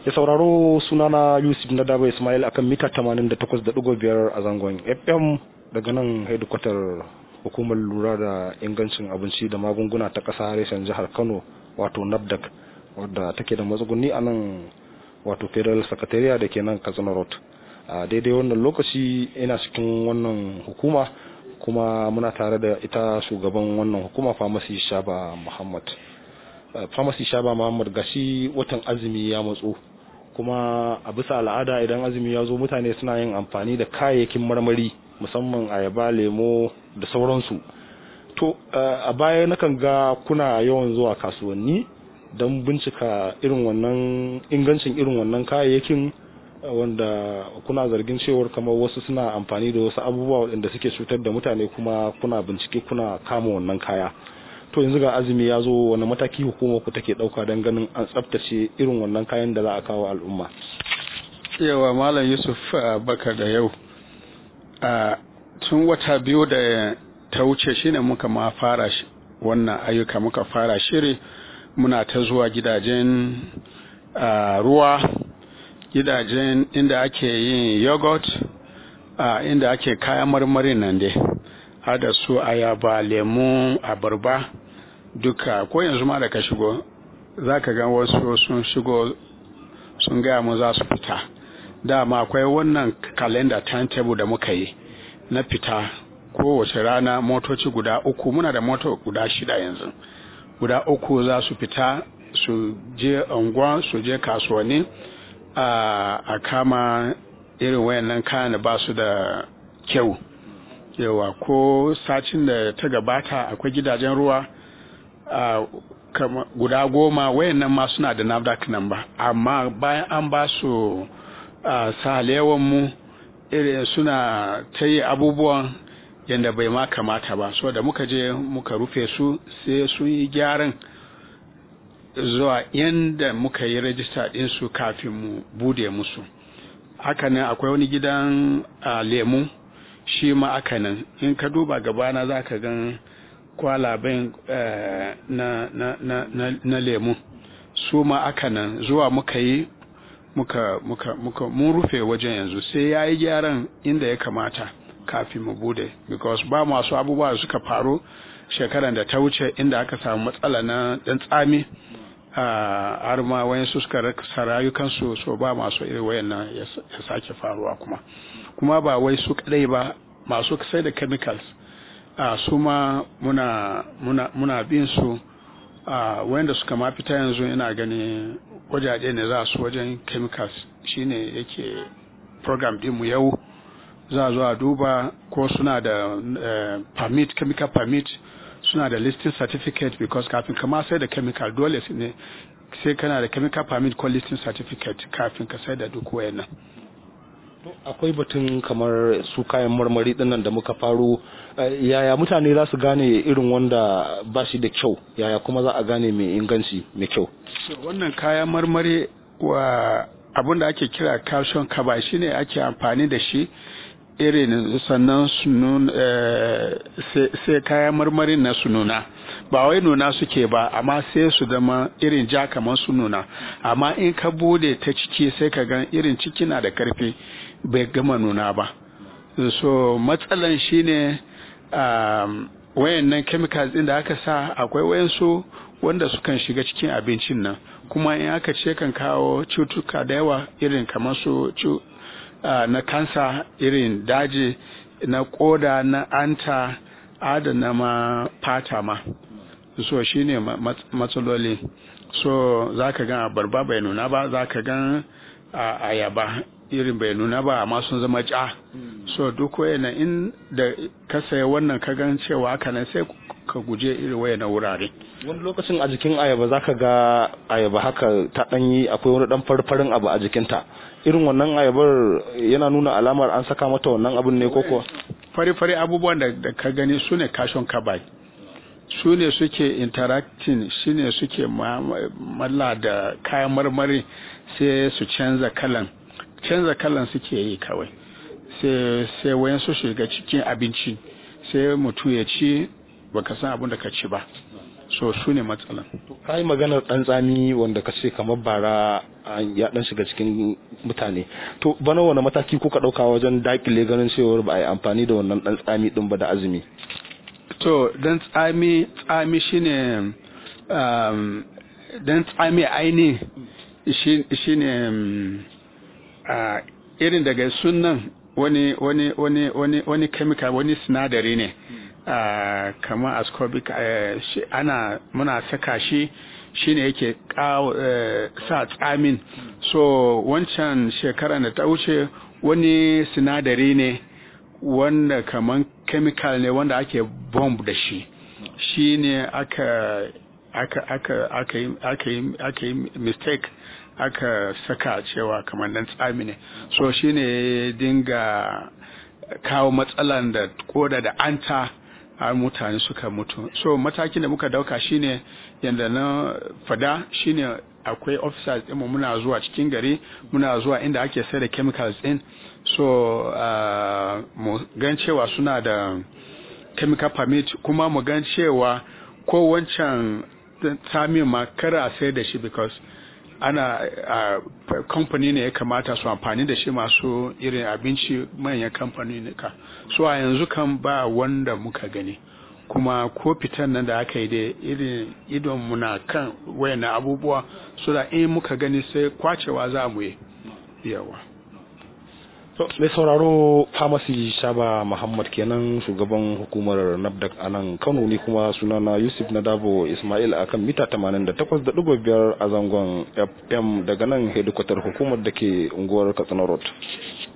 ya sauraro sunana yusuf na daba ismail akan mita 88.5 a zangon fm daga nan hedikwatar hukumar lura da ingancin abinci da magunguna ta ƙasa reshen jihar kano wato nafdac wadda take da matsuguni a nan wato federal secretariat da ke nan katsina road a daidai wannan lokaci ina cikin wannan hukuma kuma muna tare da ita shugaban wannan hukuma pharmacy shaba muhammad pharmacy shaba muhammad gashi watan azumi ya matso kuma a bisa al'ada idan azumi ya zo mutane suna yin amfani da kayayyakin marmari musamman ayaba lemo da sauransu to a baya nakan ga kuna yawan zuwa kasuwanni don bincika irin wannan ingancin irin wannan kayayyakin wanda kuna zargin cewar kamar wasu suna amfani da wasu abubuwa waɗanda suke cutar da mutane kuma kuna bincike kuna kama wannan kaya to yanzu ga azumi ya zo wani mataki hukumar ku take ɗauka don ganin an tsaftace irin wannan kayan da za a kawo al'umma yawa malam yusuf bakar da yau tun wata biyu da ta wuce shine muka ma fara wannan ayyuka muka fara shiri muna ta zuwa gidajen ruwa gidajen inda ake yin yogurt inda ake kayan marmarin nan dai har da su ayaba lemu abarba duka ko yanzu ma da ka shigo za ka ga wasu sun shigo sun gaya mu za su fita dama akwai wannan kalenda timetable da muka yi na fita kowace rana motoci guda uku muna da moto guda shida yanzu guda uku za su fita su je unguwa su je kasuwanni a kama irin wayannan kayan da ba su da kyau yawa ko sacin da ta gabata akwai gidajen ruwa guda goma wayannan ma suna da nafdac number amma bayan an ba su salewan mu irin suna ta yi abubuwan yadda bai ma kamata ba so da muka je muka rufe su sai su yi gyaran zuwa yadda muka yi rajista ɗinsu kafin mu bude musu haka nan akwai wani gidan lemu shi ma aka nan in ka duba gabana za ka gan kwalaben na, na, na, na, na lemu su ma aka nan zuwa muka yi muka muka muka mun rufe wajen yanzu sai ya yi gyaran inda ya kamata kafin mu bude because ba masu abubuwa da suka faru shekaran da ta wuce inda aka samu matsala na dan tsami har ma wayan su suka rasa rayukansu so ba masu irin wayannan ya sake faruwa kuma kuma ba wai su kadai ba masu sai da chemicals su ma muna muna muna bin su wayanda suka ma fita yanzu ina gani wajaje ne za su wajen chemicals shine yake program din mu yau za zo a duba ko suna da permit chemical permit suna da listing certificate because kafin kama sai da chemical dole ne sai kana da chemical permit ko listing certificate kafin ka sai da duk wayannan akwai batun kamar su kayan marmari dinnan da muka faro yaya mutane za su gane irin wanda ba shi da kyau yaya kuma za a gane mai inganci mai kyau wannan kayan marmari wa abin da ake kira calcium carbide shine ake amfani da shi irin sannan su sai kayan marmarin na su nuna ba wai nuna suke ba amma sai su zama irin ja kamar su nuna amma in ka bude ta ciki sai ka gan irin ciki na da karfi bai gama nuna ba so matsalan shine um, wayannan chemicals din da aka sa akwai wayansu wanda sukan shiga cikin abincin nan kuma in aka ce kan kawo cutuka da yawa irin kamar su Uh, na kansa irin daji na koda na anta adana ma fata ma so shine matsaloli so za ka gan abarba bai nuna ba za ka gan uh, ayaba irin bai nuna ba amma sun zama ja mm. so duk wayana in da ka saya wannan ka gan cewa haka nan sai ka guje irin wayana wurare wani lokacin a jikin ayaba za ka ga ayaba haka ta ɗanyi akwai wani ɗan farfarin abu a jikinta irin wannan ayabar yana nuna alamar an saka mata wannan abin ne koko fari-fari abubuwan da, da ka gani su ne kashon kabai su ne suke interacting shi ne suke malla da kayan marmari sai su canza kalan canza kalan suke yi kawai sai wayan su shiga cikin abinci sai mutu ya ci baka san abin da ka ci ba so su ne matsalan ka yi maganar ɗan tsami wanda ka ce kamar bara ya ɗan shiga cikin mutane to bana wani mataki kuka ɗauka wajen dakile ganin cewar ba a yi amfani da wannan ɗan tsami ɗin ba da azumi to dan tsami tsami shine um, dan tsami aini shine um, uh, irin daga sunan wani wani wani wani wani chemical wani sinadari ne uh, kamar ascorbic uh, shi, ana muna saka shi shine yake uh, sa tsamin so wancan shekara da ta wuce wani sinadari ne wanda kaman chemical ne wanda ake bomb da shi shi ne aka aka aka aka yi aka yi aka yi mistake aka saka cewa kamar dan tsami ne so shi ne dinga kawo matsalan da koda da anta har mutane suka mutu so matakin da muka dauka shine yadda na fada shine akwai officers ɗinmu muna zuwa cikin gari muna zuwa inda ake sai da chemicals ɗin so uh, mu gan cewa suna da chemical permit kuma mu gan cewa ko wancan samin ma kara a sai da shi because ana uh, company ne ya kamata su amfani da shi masu irin abinci manyan kamfani ne ka so a yanzu kan ba wanda muka gani kuma ko fitan nan da aka yi da irin idon muna kan wayan abubuwa so da in muka gani sai kwacewa za mu yi yawa mai sauraro famasi shaba muhammad kenan shugaban hukumar nafdak a nan kano ne kuma sunana yusuf nadabo ismail a kan mita 88.5 a zangon fm daga nan hedikwatar hukumar da ke unguwar katsina road